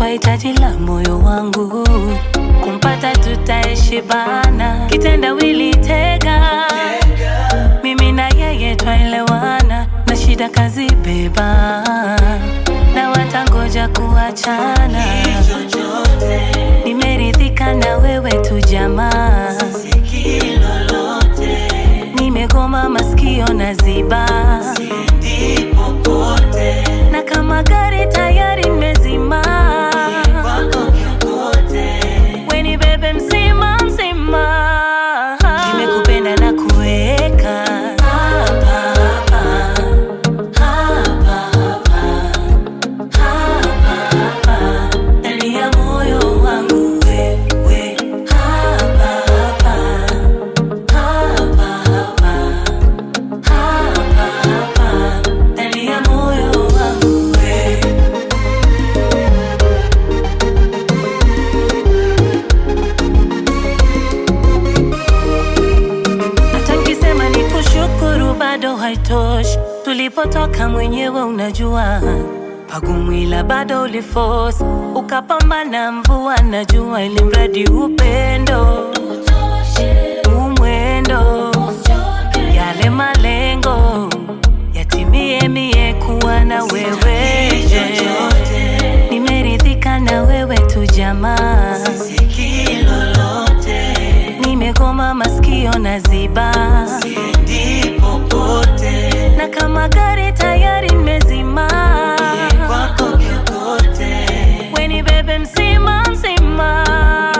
umekuwa hitaji la moyo wangu, kumpata tutaishi bana, kitendawili tega, mimi na yeye twaelewana, na shida kazi beba, na watangoja kuachana, nimeridhika na wewe tu jamaa, nimegoma masikio na ziba na kama gari tayari nimezima, weni bebe mzima mzima, nimekupenda na kuweka hapa hapa hapa hapa hapa hapa ndani ya moyo wangu wewe hapa hapa hapa hapa hapa hapa ndani ya moyo wangu wewe hata nikisema ni kushukuru bado haitoshi. Tulipotoka mwenyewe unajua, pagumu ila bado uliforce, ukapambana mvua na jua, ili mradi upendo umwendo, yale malengo yatimie, mie kuwa na wewe, nimeridhika na wewe tu jamaa nimegoma masikio na ziba na kama gari tayari nimezima weni bebe mzima mzima